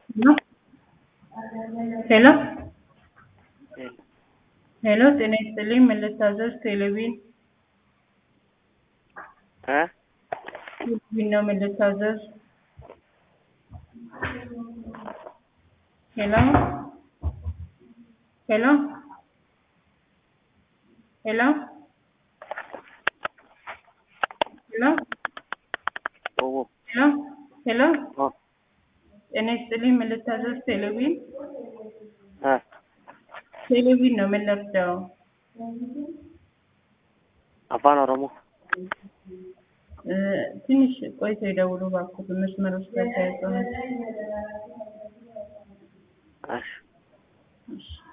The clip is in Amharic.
ሄሎ ሄሎ ሄሎ ጤና ይስጥልኝ ምን ልታዘዝ? ቴሌቪዥን እ ቴሌቪዥን ነው ምን ልታዘዝ? ሄሎ ሄሎ ሄሎ ሄሎ ኦዎ ሄሎ ሄሎ ኦ ጤና ይስጥልኝ ምን ልታዘዝ? ቴሌቪዥን እ ቴሌቪዥን ነው ምን ልርዳው? አፋን ኦሮሞ እ ትንሽ ቆይቶ ይደውሉ እባክዎት መስመር ውስጥ ተያይዘው ነው። እሺ እሺ